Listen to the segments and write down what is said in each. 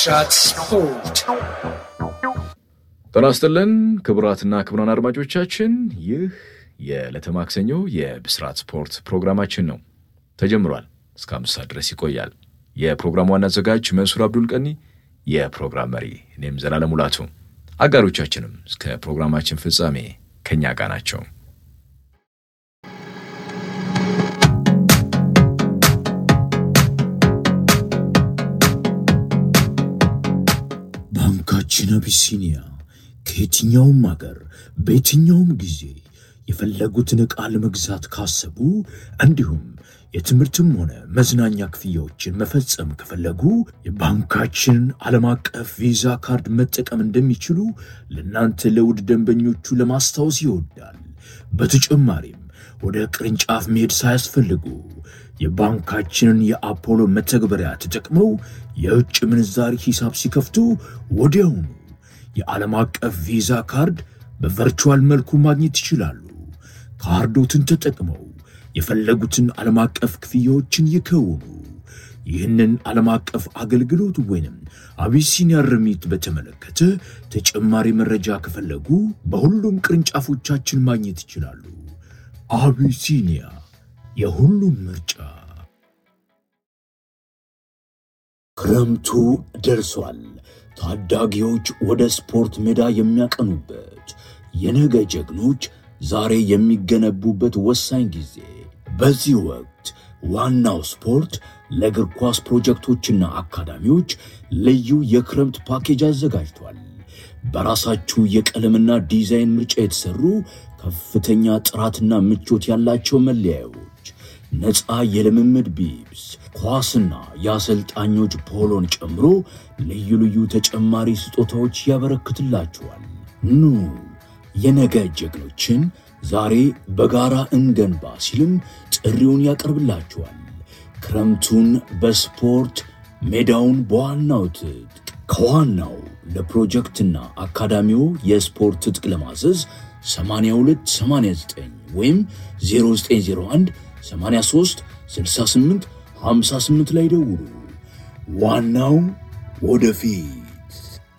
ብስራት ስፖርት ጤና ይስጥልን ክቡራትና ክቡራን አድማጮቻችን ይህ የዕለተ ማክሰኞ የብስራት ስፖርት ፕሮግራማችን ነው። ተጀምሯል። እስከ አምስት ሰዓት ድረስ ይቆያል። የፕሮግራሙ ዋና አዘጋጅ መንሱር አብዱል ቀኒ፣ የፕሮግራም መሪ እኔም ዘላለም ሙላቱ፣ አጋሮቻችንም እስከ ፕሮግራማችን ፍጻሜ ከእኛ ጋር ናቸው። ባንካችን አቢሲኒያ ከየትኛውም አገር በየትኛውም ጊዜ የፈለጉትን ዕቃ ለመግዛት ካሰቡ እንዲሁም የትምህርትም ሆነ መዝናኛ ክፍያዎችን መፈጸም ከፈለጉ የባንካችንን ዓለም አቀፍ ቪዛ ካርድ መጠቀም እንደሚችሉ ለእናንተ ለውድ ደንበኞቹ ለማስታወስ ይወዳል። በተጨማሪም ወደ ቅርንጫፍ መሄድ ሳያስፈልጉ የባንካችንን የአፖሎ መተግበሪያ ተጠቅመው የውጭ ምንዛሪ ሂሳብ ሲከፍቱ ወዲያውኑ የዓለም አቀፍ ቪዛ ካርድ በቨርቹዋል መልኩ ማግኘት ይችላሉ። ካርዶትን ተጠቅመው የፈለጉትን ዓለም አቀፍ ክፍያዎችን ይከውኑ። ይህንን ዓለም አቀፍ አገልግሎት ወይንም አቢሲኒያ ርሚት በተመለከተ ተጨማሪ መረጃ ከፈለጉ በሁሉም ቅርንጫፎቻችን ማግኘት ይችላሉ። አቢሲኒያ የሁሉም ምርጫ። ክረምቱ ደርሷል። ታዳጊዎች ወደ ስፖርት ሜዳ የሚያቀኑበት፣ የነገ ጀግኖች ዛሬ የሚገነቡበት ወሳኝ ጊዜ። በዚህ ወቅት ዋናው ስፖርት ለእግር ኳስ ፕሮጀክቶችና አካዳሚዎች ልዩ የክረምት ፓኬጅ አዘጋጅቷል። በራሳችሁ የቀለምና ዲዛይን ምርጫ የተሰሩ ከፍተኛ ጥራትና ምቾት ያላቸው መለያዮች፣ ነፃ የልምምድ ቢብስ፣ ኳስና የአሰልጣኞች ፖሎን ጨምሮ ልዩ ልዩ ተጨማሪ ስጦታዎች ያበረክትላችኋል። ኑ የነገ ጀግኖችን ዛሬ በጋራ እንገንባ ሲልም ጥሪውን ያቀርብላችኋል። ክረምቱን በስፖርት ሜዳውን በዋናው ትጥቅ ከዋናው ለፕሮጀክትና አካዳሚው የስፖርት ትጥቅ ለማዘዝ 8289 ወይም 0901 83 68 58 ላይ ደውሉ። ዋናው ወደፊት።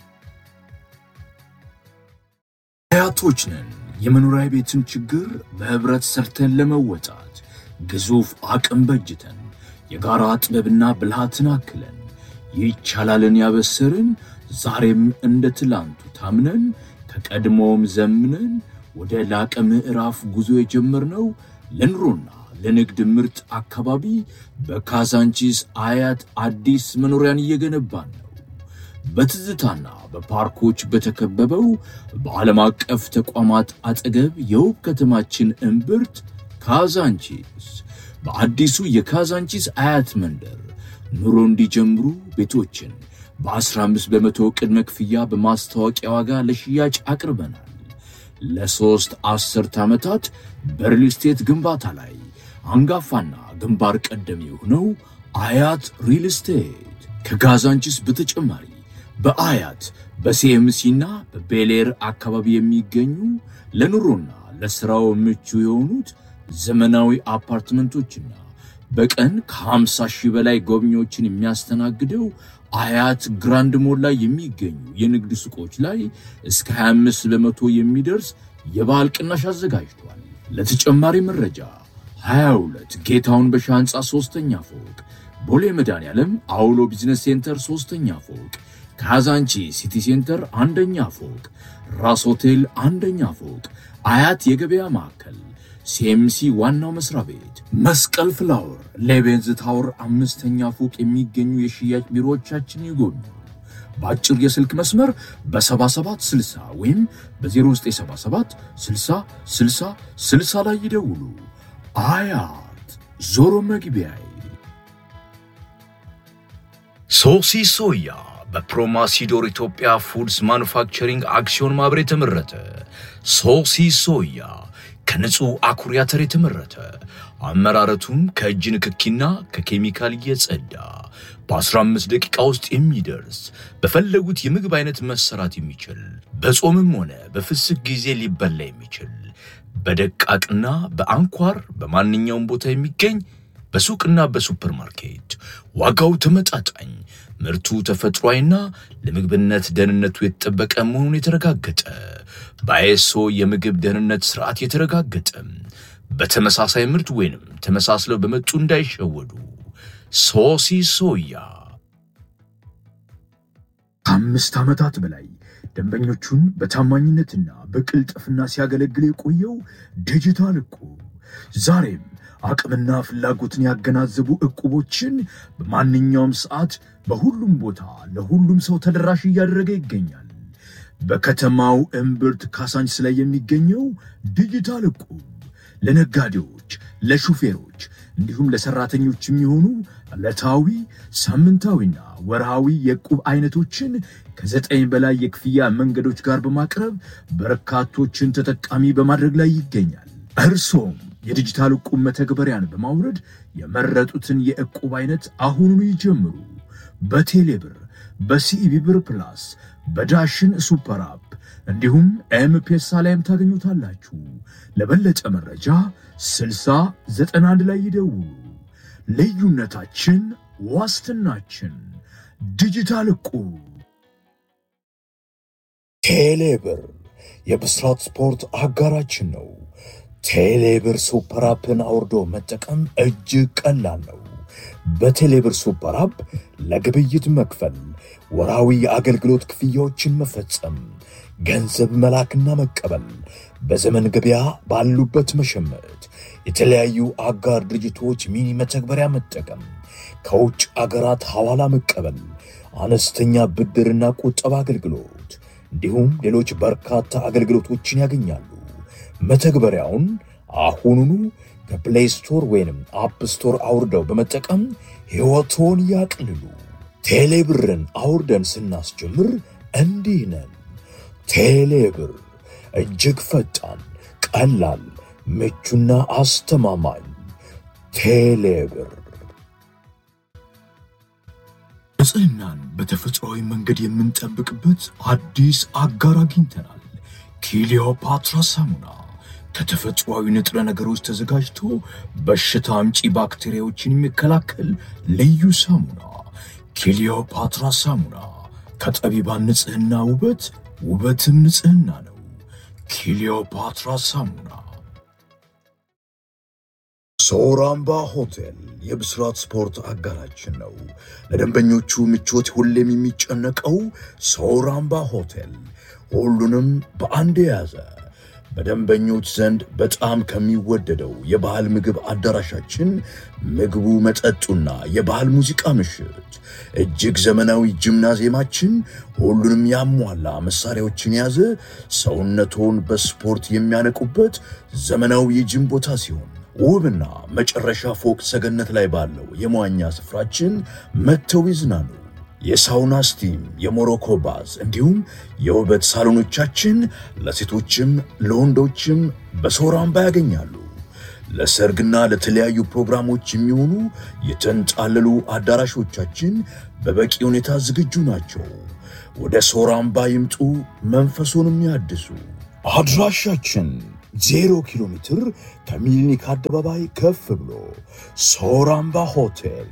አያቶች ነን። የመኖሪያ ቤትን ችግር በህብረት ሰርተን ለመወጣት ግዙፍ አቅም በጅተን የጋራ ጥበብና ብልሃትን አክለን ይቻላልን ያበሰርን ዛሬም እንደ ትላንቱ ታምነን ከቀድሞውም ዘምነን ወደ ላቀ ምዕራፍ ጉዞ የጀመርነው ለኑሮና ለንግድ ምርጥ አካባቢ በካዛንቺስ አያት አዲስ መኖሪያን እየገነባን ነው። በትዝታና በፓርኮች በተከበበው በዓለም አቀፍ ተቋማት አጠገብ የውብ ከተማችን እምብርት ካዛንቺስ በአዲሱ የካዛንቺስ አያት መንደር ኑሮ እንዲጀምሩ ቤቶችን በ15 በመቶ ቅድመ ክፍያ በማስታወቂያ ዋጋ ለሽያጭ አቅርበናል። ለሦስት አስርት ዓመታት በሪል ስቴት ግንባታ ላይ አንጋፋና ግንባር ቀደም የሆነው አያት ሪል ስቴት ከካዛንቺስ በተጨማሪ በአያት በሲኤምሲና በቤሌር አካባቢ የሚገኙ ለኑሮና ለሥራው ምቹ የሆኑት ዘመናዊ አፓርትመንቶችና በቀን ከ50 ሺህ በላይ ጎብኚዎችን የሚያስተናግደው አያት ግራንድ ሞል ላይ የሚገኙ የንግድ ሱቆች ላይ እስከ 25 በመቶ የሚደርስ የበዓል ቅናሽ አዘጋጅቷል። ለተጨማሪ መረጃ 22 ጌታውን በሻ ሕንፃ ሦስተኛ ፎቅ፣ ቦሌ መድኃኔዓለም አውሎ ቢዝነስ ሴንተር ሦስተኛ ፎቅ፣ ካዛንቺ ሲቲ ሴንተር አንደኛ ፎቅ፣ ራስ ሆቴል አንደኛ ፎቅ፣ አያት የገበያ ማዕከል ሲኤምሲ ዋናው መስሪያ ቤት መስቀል ፍላወር ሌቤንዝ ታወር አምስተኛ ፎቅ የሚገኙ የሽያጭ ቢሮዎቻችን ይጎብኙ። በአጭር የስልክ መስመር በ7760 ወይም በ0977 60 60 60 ላይ ይደውሉ። አያት ዞሮ መግቢያዬ። ሶሲ ሶያ በፕሮማሲዶር ኢትዮጵያ ፉድስ ማኑፋክቸሪንግ አክሲዮን ማህበር የተመረተ ሶሲ ሶያ ከንጹህ አኩሪ አተር የተመረተ አመራረቱም ከእጅ ንክኪና ከኬሚካል የጸዳ በ15 ደቂቃ ውስጥ የሚደርስ በፈለጉት የምግብ አይነት መሰራት የሚችል በጾምም ሆነ በፍስክ ጊዜ ሊበላ የሚችል በደቃቅና በአንኳር በማንኛውም ቦታ የሚገኝ በሱቅና በሱፐርማርኬት ዋጋው ተመጣጣኝ፣ ምርቱ ተፈጥሯዊና ለምግብነት ደህንነቱ የተጠበቀ መሆኑን የተረጋገጠ በአይኤስኦ የምግብ ደህንነት ስርዓት የተረጋገጠ በተመሳሳይ ምርት ወይንም ተመሳስለው በመጡ እንዳይሸወዱ። ሶሲ ሶያ ከአምስት ዓመታት በላይ ደንበኞቹን በታማኝነትና በቅልጥፍና ሲያገለግል የቆየው ዲጂታል እቁብ ዛሬም አቅምና ፍላጎትን ያገናዘቡ እቁቦችን በማንኛውም ሰዓት በሁሉም ቦታ ለሁሉም ሰው ተደራሽ እያደረገ ይገኛል። በከተማው እምብርት ካሳንች ላይ የሚገኘው ዲጂታል እቁብ ለነጋዴዎች፣ ለሹፌሮች እንዲሁም ለሰራተኞች የሚሆኑ ዕለታዊ ሳምንታዊና ወርሃዊ የዕቁብ አይነቶችን ከዘጠኝ በላይ የክፍያ መንገዶች ጋር በማቅረብ በርካቶችን ተጠቃሚ በማድረግ ላይ ይገኛል። እርሶም የዲጂታል ዕቁብ መተግበሪያን በማውረድ የመረጡትን የዕቁብ አይነት አሁኑኑ ይጀምሩ። በቴሌብር፣ በሲኢቢ ብር ፕላስ፣ በዳሽን ሱፐር አፕ እንዲሁም ኤምፔሳ ላይም ታገኙታላችሁ። ለበለጠ መረጃ 6091 ላይ ይደውሉ። ልዩነታችን ዋስትናችን። ዲጂታል ዕቁብ። ቴሌብር የብስራት ስፖርት አጋራችን ነው። ቴሌብር ሱፐር አፕን አውርዶ መጠቀም እጅግ ቀላል ነው። በቴሌብር ሱፐር አፕ ለግብይት መክፈል፣ ወራዊ የአገልግሎት ክፍያዎችን መፈጸም፣ ገንዘብ መላክና መቀበል፣ በዘመን ገበያ ባሉበት መሸመት፣ የተለያዩ አጋር ድርጅቶች ሚኒ መተግበሪያ መጠቀም፣ ከውጭ አገራት ሐዋላ መቀበል፣ አነስተኛ ብድርና ቁጠባ አገልግሎት እንዲሁም ሌሎች በርካታ አገልግሎቶችን ያገኛሉ። መተግበሪያውን አሁኑኑ ከፕሌይ ስቶር ወይንም አፕ ስቶር አውርደው በመጠቀም ሕይወቶን ያቅልሉ። ቴሌብርን አውርደን ስናስጀምር እንዲህ ነን። ቴሌብር እጅግ ፈጣን፣ ቀላል፣ ምቹና አስተማማኝ። ቴሌብር ንጽህናን በተፈጥሯዊ መንገድ የምንጠብቅበት አዲስ አጋር አግኝተናል። ኪሊዮፓትራ ሳሙና ከተፈጥሯዊ ንጥረ ነገሮች ተዘጋጅቶ በሽታ አምጪ ባክቴሪያዎችን የሚከላከል ልዩ ሳሙና። ኪሊዮፓትራ ሳሙና ከጠቢባን ንጽህና ውበት፣ ውበትም ንጽህና ነው። ኪሊዮፓትራ ሳሙና። ሶራምባ ሆቴል የብስራት ስፖርት አጋራችን ነው። ለደንበኞቹ ምቾት ሁሌም የሚጨነቀው ሶራምባ ሆቴል ሁሉንም በአንድ የያዘ በደንበኞች ዘንድ በጣም ከሚወደደው የባህል ምግብ አዳራሻችን ምግቡ፣ መጠጡና የባህል ሙዚቃ ምሽት፣ እጅግ ዘመናዊ ጂምናዚየማችን ሁሉንም ያሟላ መሳሪያዎችን የያዘ ሰውነቶን በስፖርት የሚያነቁበት ዘመናዊ የጂም ቦታ ሲሆን ውብና መጨረሻ ፎቅ ሰገነት ላይ ባለው የመዋኛ ስፍራችን መጥተው ይዝናኑ። የሳውና ስቲም፣ የሞሮኮ ባዝ እንዲሁም የውበት ሳሎኖቻችን ለሴቶችም ለወንዶችም በሶራምባ ያገኛሉ። ለሰርግና ለተለያዩ ፕሮግራሞች የሚሆኑ የተንጣለሉ አዳራሾቻችን በበቂ ሁኔታ ዝግጁ ናቸው። ወደ ሶራምባ ይምጡ፣ መንፈሱንም ያድሱ። አድራሻችን ዜሮ ኪሎ ሜትር ከሚሊኒክ አደባባይ ከፍ ብሎ ሶራምባ ሆቴል።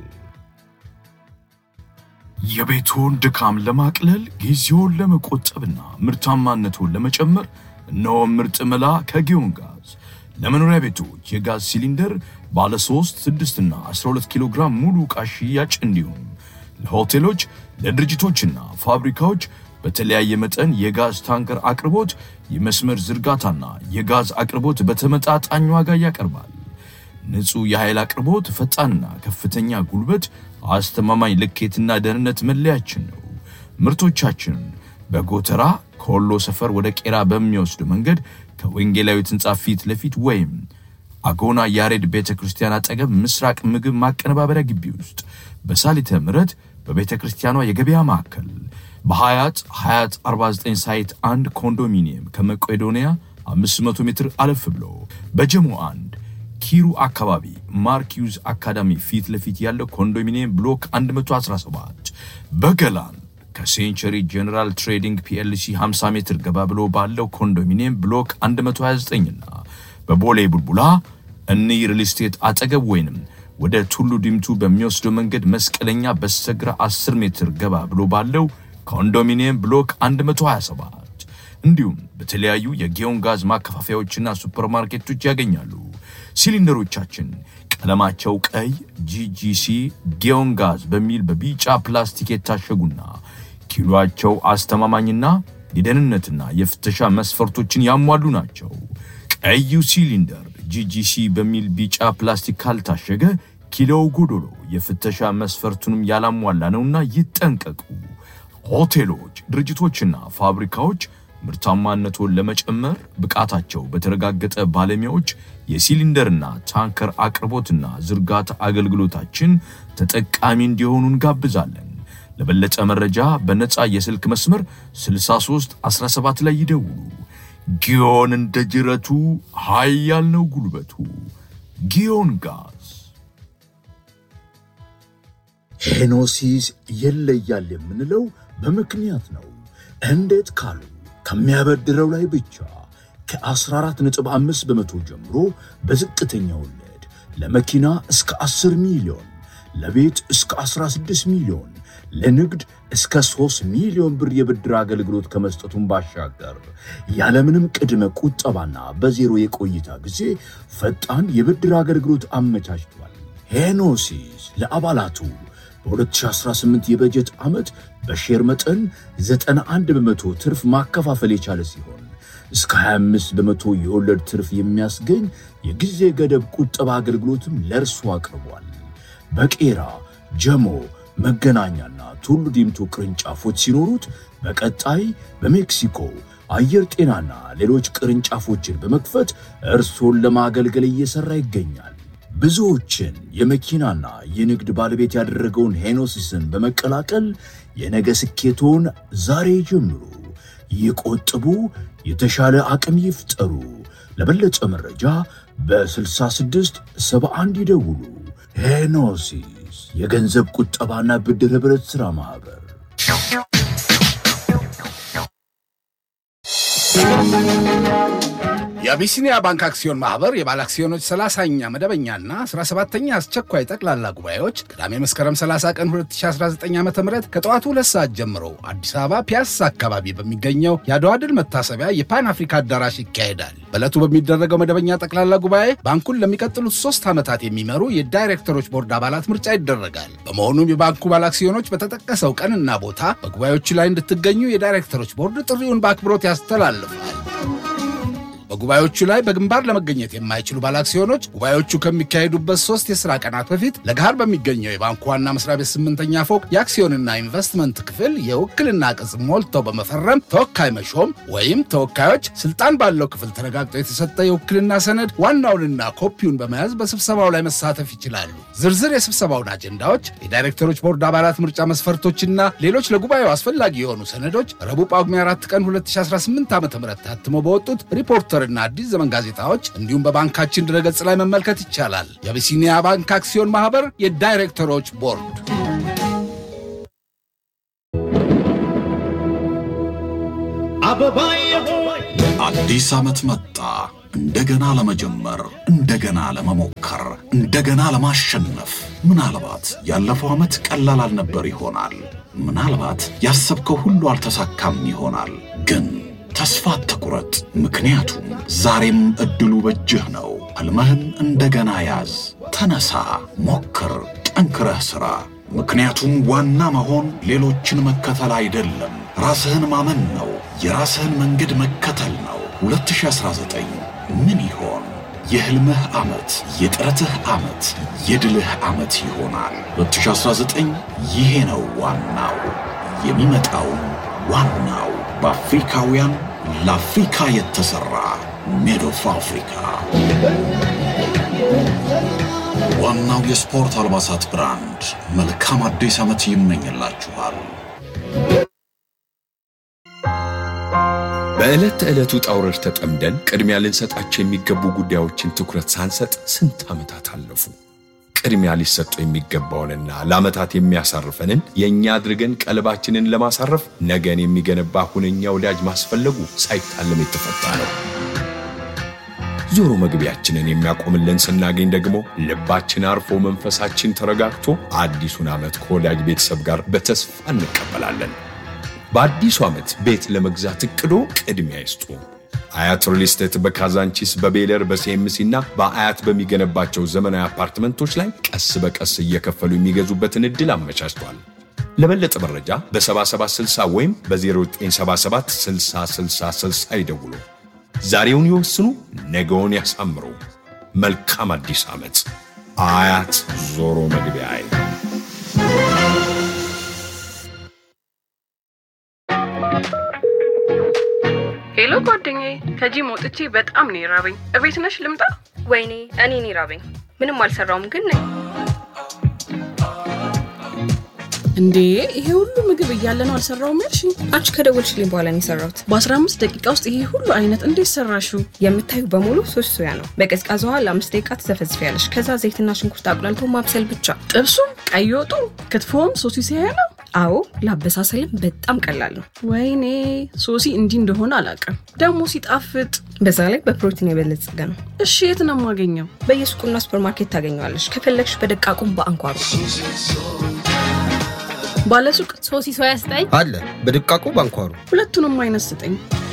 የቤቶን ድካም ለማቅለል ጊዜውን ለመቆጠብና ምርታማነቱን ለመጨመር እነሆ ምርጥ መላ ከጊዮን ጋዝ ለመኖሪያ ቤቶች የጋዝ ሲሊንደር ባለ 3፣ 6 እና 12 ኪሎ ግራም ሙሉ ዕቃ ሽያጭ እንዲሁም ለሆቴሎች ለድርጅቶችና ፋብሪካዎች በተለያየ መጠን የጋዝ ታንከር አቅርቦት፣ የመስመር ዝርጋታና የጋዝ አቅርቦት በተመጣጣኝ ዋጋ ያቀርባል። ንጹህ የኃይል አቅርቦት፣ ፈጣንና ከፍተኛ ጉልበት፣ አስተማማኝ ልኬትና ደህንነት መለያችን ነው። ምርቶቻችንን በጎተራ ከወሎ ሰፈር ወደ ቄራ በሚወስድ መንገድ ከወንጌላዊት ሕንፃ ፊት ለፊት ወይም አጎና ያሬድ ቤተ ክርስቲያን አጠገብ ምስራቅ ምግብ ማቀነባበሪያ ግቢ ውስጥ በሳሊተ ምሕረት በቤተ ክርስቲያኗ የገበያ ማዕከል በሀያት ሀያት 49 ሳይት አንድ ኮንዶሚኒየም ከመቄዶንያ 500 ሜትር አለፍ ብሎ በጀሞ አንድ ኪሩ አካባቢ ማርኪዩዝ አካዳሚ ፊት ለፊት ያለው ኮንዶሚኒየም ብሎክ 117 በገላን ከሴንቸሪ ጀነራል ትሬዲንግ ፒኤልሲ 50 ሜትር ገባ ብሎ ባለው ኮንዶሚኒየም ብሎክ 129 እና በቦሌ ቡልቡላ እኒ ሪል ስቴት አጠገብ ወይንም ወደ ቱሉ ዲምቱ በሚወስደው መንገድ መስቀለኛ በስተግራ 10 ሜትር ገባ ብሎ ባለው ኮንዶሚኒየም ብሎክ 127 እንዲሁም በተለያዩ የጊዮን ጋዝ ማከፋፈያዎችና ሱፐርማርኬቶች ያገኛሉ። ሲሊንደሮቻችን ቀለማቸው ቀይ ጂጂሲ ጊዮን ጋዝ በሚል በቢጫ ፕላስቲክ የታሸጉና ኪሎአቸው አስተማማኝና የደህንነትና የፍተሻ መስፈርቶችን ያሟሉ ናቸው። ቀዩ ሲሊንደር ጂጂሲ በሚል ቢጫ ፕላስቲክ ካልታሸገ ኪሎው ጎዶሎ የፍተሻ መስፈርቱንም ያላሟላ ነውና ይጠንቀቁ። ሆቴሎች፣ ድርጅቶችና ፋብሪካዎች ምርታማነቱን ለመጨመር ብቃታቸው በተረጋገጠ ባለሙያዎች የሲሊንደርና ታንከር አቅርቦትና ዝርጋታ አገልግሎታችን ተጠቃሚ እንዲሆኑ እንጋብዛለን። ለበለጠ መረጃ በነፃ የስልክ መስመር 63 17 ላይ ይደውሉ። ጊዮን እንደ ጅረቱ ኃያል ነው ጉልበቱ። ጊዮን ጋዝ ሄኖሲስ ይለያል የምንለው በምክንያት ነው። እንዴት ካሉ ከሚያበድረው ላይ ብቻ ከ14.5 በመቶ ጀምሮ በዝቅተኛ ወለድ ለመኪና እስከ 10 ሚሊዮን፣ ለቤት እስከ 16 ሚሊዮን፣ ለንግድ እስከ 3 ሚሊዮን ብር የብድር አገልግሎት ከመስጠቱን ባሻገር ያለምንም ቅድመ ቁጠባና በዜሮ የቆይታ ጊዜ ፈጣን የብድር አገልግሎት አመቻችቷል። ሄኖሲስ ለአባላቱ በ2018 የበጀት ዓመት በሼር መጠን 91 በመቶ ትርፍ ማከፋፈል የቻለ ሲሆን እስከ 25 በመቶ የወለድ ትርፍ የሚያስገኝ የጊዜ ገደብ ቁጠባ አገልግሎትም ለእርሱ አቅርቧል። በቄራ ጀሞ፣ መገናኛና ቱሉ ዲምቱ ቅርንጫፎች ሲኖሩት በቀጣይ በሜክሲኮ አየር ጤናና ሌሎች ቅርንጫፎችን በመክፈት እርሶን ለማገልገል እየሠራ ይገኛል። ብዙዎችን የመኪናና የንግድ ባለቤት ያደረገውን ሄኖሲስን በመቀላቀል የነገ ስኬቶን ዛሬ ጀምሩ። ይቆጥቡ፣ የተሻለ አቅም ይፍጠሩ። ለበለጠ መረጃ በ66 71 ይደውሉ። ሄኖሲስ የገንዘብ ቁጠባና ብድር ኅብረት ሥራ ማኅበር የአቢሲኒያ ባንክ አክሲዮን ማህበር የባለ አክሲዮኖች 30ኛ መደበኛና 17ኛ አስቸኳይ ጠቅላላ ጉባኤዎች ቅዳሜ መስከረም 30 ቀን 2019 ዓ ም ከጠዋቱ ሁለት ሰዓት ጀምሮ አዲስ አበባ ፒያሳ አካባቢ በሚገኘው የአድዋ ድል መታሰቢያ የፓን አፍሪካ አዳራሽ ይካሄዳል። በዕለቱ በሚደረገው መደበኛ ጠቅላላ ጉባኤ ባንኩን ለሚቀጥሉት ሶስት ዓመታት የሚመሩ የዳይሬክተሮች ቦርድ አባላት ምርጫ ይደረጋል። በመሆኑም የባንኩ ባለ አክሲዮኖች በተጠቀሰው ቀንና ቦታ በጉባኤዎቹ ላይ እንድትገኙ የዳይሬክተሮች ቦርድ ጥሪውን በአክብሮት ያስተላልፋል። በጉባኤዎቹ ላይ በግንባር ለመገኘት የማይችሉ ባለአክሲዮኖች ጉባኤዎቹ ከሚካሄዱበት ሶስት የሥራ ቀናት በፊት ለገሃር በሚገኘው የባንኩ ዋና መስሪያ ቤት ስምንተኛ ፎቅ የአክሲዮንና ኢንቨስትመንት ክፍል የውክልና ቅጽ ሞልተው በመፈረም ተወካይ መሾም ወይም ተወካዮች ስልጣን ባለው ክፍል ተረጋግጦ የተሰጠ የውክልና ሰነድ ዋናውንና ኮፒውን በመያዝ በስብሰባው ላይ መሳተፍ ይችላሉ። ዝርዝር የስብሰባውን አጀንዳዎች፣ የዳይሬክተሮች ቦርድ አባላት ምርጫ መስፈርቶችና ሌሎች ለጉባኤው አስፈላጊ የሆኑ ሰነዶች ረቡዕ ጳጉሜ 4 ቀን 2018 ዓ ም ታትሞ በወጡት ሪፖርተር እና አዲስ ዘመን ጋዜጣዎች እንዲሁም በባንካችን ድረገጽ ላይ መመልከት ይቻላል። የአቢሲኒያ ባንክ አክሲዮን ማህበር የዳይሬክተሮች ቦርድ አዲስ ዓመት መጣ። እንደገና ለመጀመር፣ እንደገና ለመሞከር፣ እንደገና ለማሸነፍ። ምናልባት ያለፈው ዓመት ቀላል አልነበር ይሆናል። ምናልባት ያሰብከው ሁሉ አልተሳካም ይሆናል። ግን ተስፋ አትቁረጥ፣ ምክንያቱም ዛሬም ዕድሉ በእጅህ ነው። ሕልምህን እንደገና ያዝ። ተነሳ፣ ሞክር፣ ጠንክረህ ሥራ። ምክንያቱም ዋና መሆን ሌሎችን መከተል አይደለም፣ ራስህን ማመን ነው። የራስህን መንገድ መከተል ነው። 2019 ምን ይሆን? የሕልምህ ዓመት፣ የጥረትህ ዓመት፣ የድልህ ዓመት ይሆናል። 2019 ይሄ ነው ዋናው። የሚመጣውም ዋናው በአፍሪካውያን ለአፍሪካ የተሠራ ሜድ ኦፍ አፍሪካ ዋናው የስፖርት አልባሳት ብራንድ መልካም አዲስ ዓመት ይመኝላችኋል። በዕለት ተዕለቱ ጣውረድ ተጠምደን ቅድሚያ ልንሰጣቸው የሚገቡ ጉዳዮችን ትኩረት ሳንሰጥ ስንት ዓመታት አለፉ። ቅድሚያ ሊሰጡ የሚገባውንና ለዓመታት የሚያሳርፈንን የእኛ አድርገን ቀልባችንን ለማሳረፍ ነገን የሚገነባ ሁነኛ ወዳጅ ማስፈለጉ ሳይታለም የተፈታ ነው። ዞሮ መግቢያችንን የሚያቆምልን ስናገኝ ደግሞ ልባችን አርፎ መንፈሳችን ተረጋግቶ አዲሱን ዓመት ከወዳጅ ቤተሰብ ጋር በተስፋ እንቀበላለን። በአዲሱ ዓመት ቤት ለመግዛት እቅዶ ቅድሚያ ይስጡ። አያት ሪል ስቴት በካዛንቺስ በቤለር በሲኤምሲ እና በአያት በሚገነባቸው ዘመናዊ አፓርትመንቶች ላይ ቀስ በቀስ እየከፈሉ የሚገዙበትን ዕድል አመቻችቷል። ለበለጠ መረጃ በ7760 ወይም በ0977 6060 ይደውሉ። ዛሬውን ይወስኑ፣ ነገውን ያሳምሩ። መልካም አዲስ ዓመት። አያት ዞሮ መግቢያ ሄሎ ጓደኛዬ፣ ከጂም ወጥቼ በጣም ነው የራበኝ። እቤት ነሽ ልምጣ? ወይኔ እኔ እኔ ራበኝ። ምንም አልሰራውም ግን ነኝ። እንዴ ይሄ ሁሉ ምግብ እያለ ነው አልሰራውም ያልሽኝ? አንቺ ከደወልሽልኝ በኋላ ነው የሰራሁት። በ15 ደቂቃ ውስጥ ይሄ ሁሉ አይነት እንዴት ሰራሽው? የምታዩ በሙሉ ሶስት ሶያ ነው። በቀዝቃዛ ውሃ ለአምስት ደቂቃ ትዘፈዝፊያለሽ። ከዛ ዘይትና ሽንኩርት አቁላልቶ ማብሰል ብቻ። ጥብሱም፣ ቀይ ወጡ፣ ክትፎም ሶሲ ሲያያ ነው። አዎ ለአበሳሰልም በጣም ቀላል ነው። ወይኔ ሶሲ እንዲህ እንደሆነ አላውቅም። ደግሞ ሲጣፍጥ። በዛ ላይ በፕሮቲን የበለጸገ ነው። እሺ የት ነው የማገኘው? በየሱቁና ሱፐርማርኬት ታገኘዋለሽ። ከፈለግሽ በደቃቁም በአንኳሩ ባለሱቅ ሶሲ ሶያ ስጠኝ አለ በድቃቁ ባንኳሩ ሁለቱንም አይነት ስጠኝ።